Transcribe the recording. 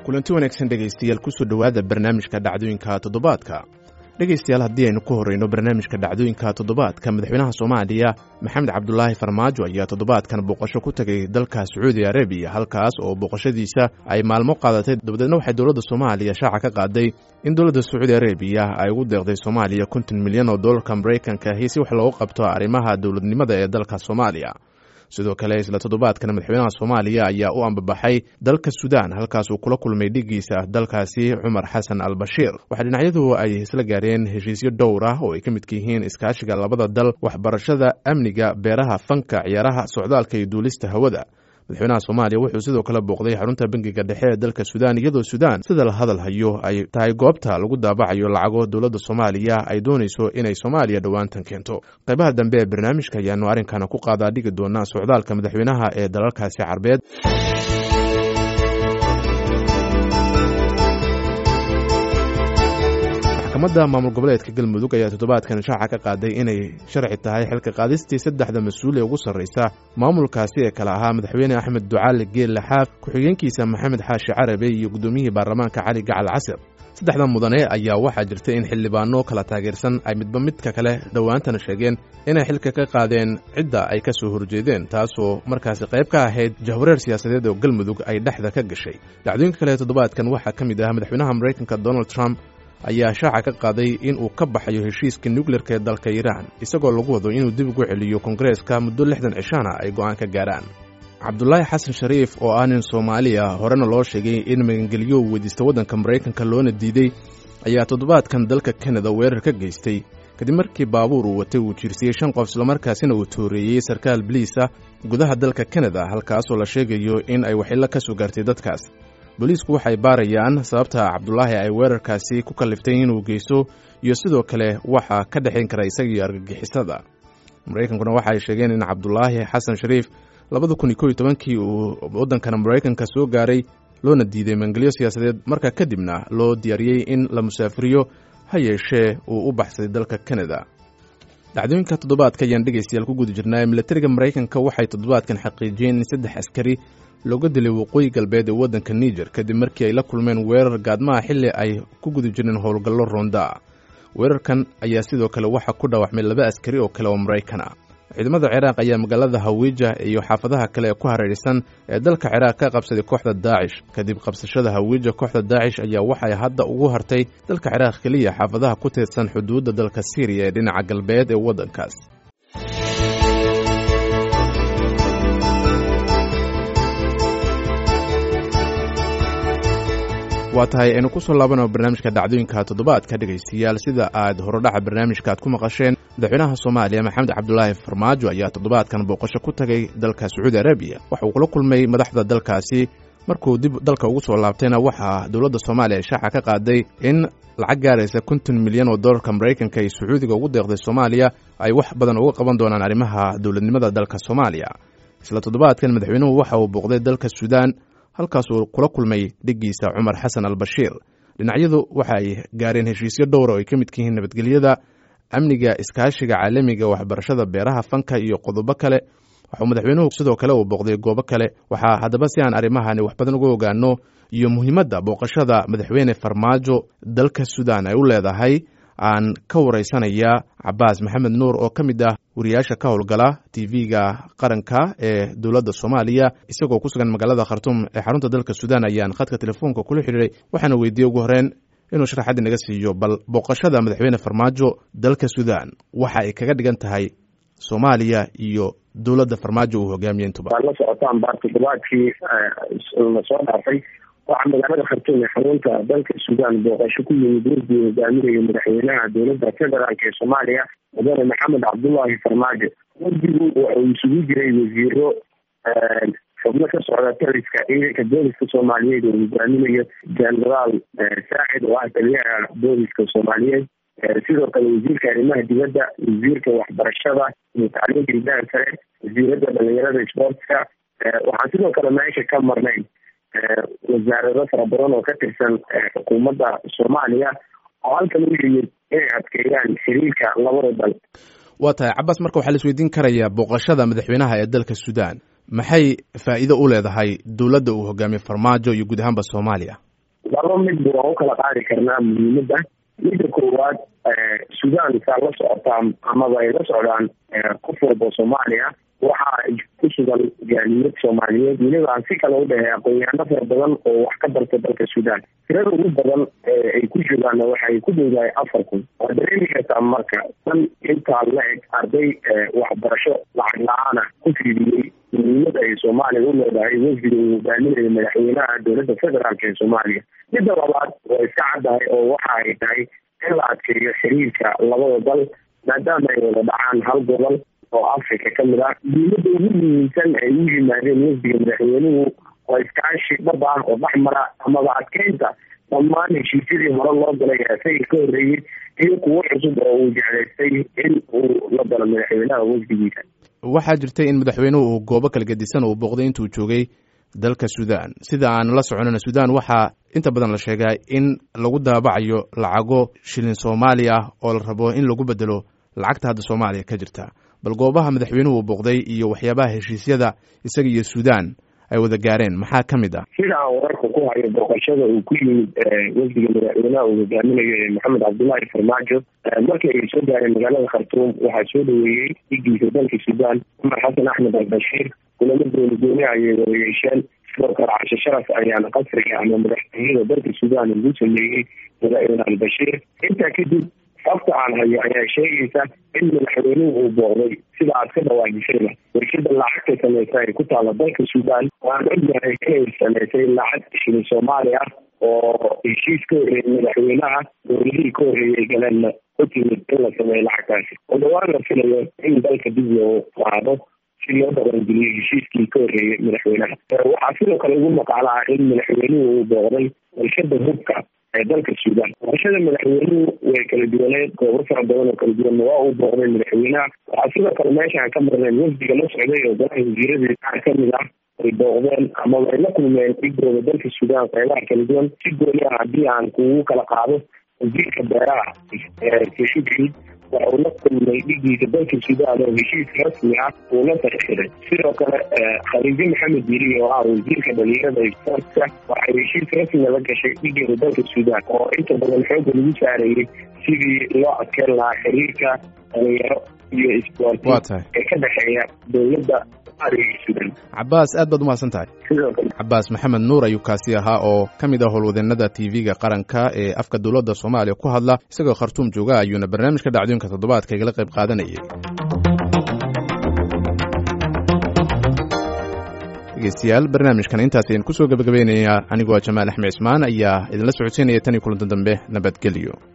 kulanti wanaagsan dhegaystayaal kusoo dhowaada barnaamijka dhacdooyinka toddobaadka dhegaystayaal haddii aynu ku horreyno barnaamijka dhacdooyinka toddobaadka madaxweynaha soomaaliya maxamed cabdulaahi farmaajo ayaa toddobaadkan booqasho ku tegay dalka sacuudi arabiya halkaas oo booqashadiisa ay maalmo qaadatay dabadeedna waxay dowladda soomaaliya shaaca ka qaaday in dowladda sacuudi arabiya ay ugu deeqday soomaaliya konton milyan oo dollarka maraykanka ahi si wax loogu qabto arrimaha dowladnimada ee dalka soomaaliya sidoo kale isla toddobaadkan madaxweynaha soomaaliya ayaa u ambabaxay dalka suudaan halkaas uu kula kulmay dhigiisa dalkaasi cumar xasan al bashiir waxaa dhinacyadu ay isla gaareen heshiisyo dhowr ah oo ay ka midka yihiin iskaashiga labada dal waxbarashada amniga beeraha fanka ciyaaraha socdaalka iyo duulista hawada madaxweynaha soomaaliya wuxuu sidoo kale booqday xarunta bangiga dhexe ee dalka suudaan iyadoo suudaan sida la hadal hayo ay tahay goobta lagu daabacayo lacago dowladda soomaaliya ay doonayso inay soomaaliya dhowaantan keento qaybaha dambe ee barnaamijka ayaanu arrinkana ku qaadaa dhigi doonaa socdaalka madaxweynaha ee dalalkaasi carbeed maxkamadda maamul goboleedka galmudug ayaa toddobaadkan shaaca ka qaaday inay sharci tahay xilka qaadistii saddexda mas-uul ee ugu sarraysa maamulkaasi ee kale ahaa madaxweyne axmed ducaale geelle xaaf ku-xigeenkiisa maxamed xaashi carabe iyo guddoomiyihii baarlamaanka cali gacal casir saddexda mudane ayaa waxaa jirta in xildhibaano kala taageersan ay midba midka kale dhowaantana sheegeen inay xilka ka qaadeen cidda ay ka soo horjeedeen taasoo markaasi qayb ka ahayd jahwareer siyaasadeed oo galmudug ay dhexda ka gashay dhacdooyinka kale toddobaadkan waxaa ka mid ah madaxweynaha maraykanka donald trump ayaa shaaca ka qaaday in uu ka baxayo heshiiska nukleerka ee dalka iiraan isagoo lagu wado inuu dib ugu celiyo kongareeska muddo lixdan cishaana ay go'aan ka gaarhaan cabdulaahi xasan shariif oo ah nin soomaaliya horena loo sheegay in magangelyo uu weydiista waddanka maraykanka loona diiday ayaa toddobaadkan dalka kanada weerar ka geystay kadib markii baabuur uu watay uu jiirsiyey shan qof islamarkaasina uu tooreeyey sarkaal biliisa gudaha dalka kanada halkaasoo la sheegayo in ay waxilo ka soo gaartay dadkaas booliisku waxay baarayaan sababta cabdulaahi ay weerarkaasi ku kalliftay inuu geysto iyo sidoo kale waxaa ka dhexayn kara isagiiyo argagixisada maraykankuna waxa ay sheegeen in cabdulaahi xasan shariif labada kun iyo kow iyo tobankii uu waddankana maraykanka soo gaaray loona diiday mangelyo siyaasadeed markaa kadibna loo diyaariyey in la musaafiriyo ha yeeshee uu u baxsaday dalka kanada dhacdooyinka toddobaadka ayaan dhegaystayaal ku guda jirnaa milatariga maraykanka waxay toddobaadkan xaqiijiyeen in saddex askari looga dilay waqooyi galbeed ee waddanka niger kadib markii ay la kulmeen weerar gaadmaha xilli ay ku guda jireen howlgallo roonda weerarkan ayaa sidoo kale waxaa ku dhaawacmay laba askari oo kale oo maraykan ah ciidamada ciraaq ayaa magaalada hawiija iyo xaafadaha kale ee ku hareeraysan ee dalka ciraaq ka qabsaday kooxda daacish kadib qabsashada hawiija kooxda daacish ayaa waxay hadda ugu hartay dalka ciraaq keliya xaafadaha ku teedsan xuduudda dalka siiriya ee dhinaca galbeed ee waddankaas waa tahay aynu ku soo laabano barnaamijka dhacdooyinka toddobaadka dhegaystayaal sida aad horodhaca barnaamijka aad ku maqasheen madaxweynaha soomaaliya maxamed cabdulaahi farmaajo ayaa toddobaadkan booqasho ku tagay dalka sacuudi arabiya waxa uu kula kulmay madaxda dalkaasi markuu dib dalka ugu soo laabtayna waxaa dowladda soomaaliya ay shaaca ka qaaday in lacag gaaraysa konton milyan oo dollarka maraykanka ay sacuudiga ugu deeqday soomaaliya ay wax badan uga qaban doonaan arrimaha dowladnimada dalka soomaaliya isla toddobaadkan madaxweynuhu waxa uu booqday dalka suudaan halkaasuu kula kulmay dhigiisa cumar xasan al bashiir dhinacyadu waxa ay gaareen heshiisyo dhowra oo ay ka midka yihiin nabadgelyada amniga iskaashiga caalamiga waxbarashada beeraha fanka iyo qodobo kale waxuu madaxweynuhu sidoo kale uu booqday goobo kale waxaa haddaba si aan arrimahani wax badan uga ogaano iyo muhiimadda booqashada madaxweyne farmaajo dalka suudaan ay u leedahay aan ka wareysanaya cabaas maxamed nuur oo ka mid ah wariyaasha ka howlgala tv-ga qaranka ee dowladda soomaaliya isagoo ku sugan magaalada khartuum ee xarunta dalka suudaan ayaan khadka telefoonka kula xidhiiray waxaana weydiiyey ugu horeen inuu sharaxaad inaga siiyo bal booqashada madaxweyne farmaajo dalka suudaan waxa ay kaga dhigan tahay soomaaliya iyo dowladda farmaajo uu hogaamiye intuba waad la socotaan baa toddobaadkii lasoo dhaafay waxaa magaalada khartuum ee xarunta dalka suudaan booqasho ku yimid wurgii hogaaminayo madaxweynaha dowladda federaalk ee soomaaliya mudane maxamed cabdullaahi farmaajo wurdigu wuxuu isugu jiray wasiiro xubno ka socda taliska ciidanka booliska soomaaliyeed oo hogaaminayo genaraal saacid oo ah taliyaha booliska soomaaliyeed sidoo kale wasiirka arrimaha dibadda wasiirka waxbarashada iyo tacliinta hidaha sare wasiirada dhalinyarada sportska waxaan sidoo kale meesha ka marnay wasaarado fara badan oo ka tirsan xukuumadda soomaaliya oo halkan u yimid inay adkeeyaan xiriirka labada dal waa tahay cabaas marka waxaa la isweydiin karayaa booqashada madaxweynaha ee dalka suudaan maxay faa'iido u leedahay dowladda uu hogaamiye farmaajo iyo guud ahaanba soomaaliya laba midba waan u kala qaadi karnaa muhiimadda midda koowaad sudan saa la socotaa amaba ay la socdaan qof walba soomaaliya waxaa ku sugan jaaliyad soomaaliyeed weliba aan si kale u dhahay aqoon-yaano fara badan oo wax ka barta dalka sudan tirada ugu badan ay ku joogaanna waxay ku dhowdahay afar kun waa dareemi kartaa marka tan intaa la eg arday waxbarasho lacag la-aana ku fidiyey muhiimad ay soomaaliya u leedahay wafdiga uu hogaaminayo madaxweynaha dowladda federaalk ee soomaaliya midda labaad waa iska caddahay oo waxa ay tahay in la adkeeyo xiriirka labada dal maadaama ay wada dhacaan hal gobol oo africa ka mid ah muhiimada ugu muhiimsan ay u yimaadeen wafdiga madaxweynuhu waa iskaashi dhab ah oo dhexmara amaba adkeynta dhammaan heshiisyadii hore loo galay asaga ka horreeyey iyo kuwo cusub oo uu jeclaystay in uu la galo madaxweynaha wafdigiisa waxaa jirtay in madaxweynuhu uu goobo kala gedisan uu booqday intuu joogay dalka sudan sida aan la soconana sudan waxaa inta badan la sheegaa in lagu daabacayo lacago shilin soomaali ah oo la rabo in lagu bedelo lacagta hadda soomaaliya ka jirta bal goobaha madaxweynuhu uu booqday iyo waxyaabaha heshiisyada isaga iyo sudan ay wada gaareen maxaa ka mid ah sida aan wararka ku hayo booqashada uu ku yimid wafdiga madaxweynaha uu hogaaminayo ee maxamed cabdullaahi farmaajo markii ay soo gaareen magaalada khartuum waxaa soo dhaweeyey dhigiisa dalka sudan cumar xasan axmed albashiir kulamo gooni gooni ayay wada yeesheen sidoo kale cashe sharaf ayaana qasriga ama madaxtooyada dalka sudan ugu sameeyey madaxweyne albashiir intaa kadib sabta aan hayo ayaa sheegaysa in madaxweynuhu uu booqday sida aad ka dhawaajisayba warshada lacagta sameysa ay ku taalla dalka sudan waan ognahay inay sameysay lacag shilin soomaali ah oo heshiis ka horreeyay madaxweynaha dowladihii ka horreeyay galeenna ku timid in la sameeyo lacagtaasi oo dhawaan la filayo in dalka dib loo qaado si loo dhaqangeliyo heshiiskii ka horreeyay madaxweynaha waxaa sidoo kale ugu maqaala ah in madaxweynuhu uu booqday warshada hubka ee dalka sudan warshada madaxweynuhu way kala duwaneed goobo fara badan oo kala duwanna waa uu booqday madaxweynaha waxaa sidoo kale meeshaan ka marneen wafdiga la socday oo golaha wasiiradii qaar ka mid ah ay booqdeen amaba ay la kulmeen dhigooda dalka sudan qeybaha kala duwan si gooni ah haddii aan kugu kala qaado wasiirka beeraha keshugrid waxa uu la kulmay dhigiisa dalka sudan oo heshiis rasmi ah uu la saxiixday sidoo kale khaliijo maxamed yiri oo ah wasiirka dhalinyarada sportka waxay heshiis rasmi la gashay dhigeeda dalka sudan oo inta badan xooga lagu saarayay sidii loo adkeen lahaa xiriirka dhalinyaro iyo isboorti ee ka dhexeeya dowladda cabaas aad baad umahadsan tahay cabaas maxamed nuur ayuu kaasi ahaa oo ka mid ah howlwadeenada tv-ga qaranka ee afka dowladda soomaaliya ku hadla isagoo khartuum jooga ayuuna barnaamijka dhacdooyinka toddobaadka igala qayb qaadanayay dhegeystayaal barnaamijkan intaas ayaan kusoo gabagabaynayaa anigoo jamaal axmed cismaan ayaa idinla socodsiinaya tan iyo kulanta dambe nabadgelyo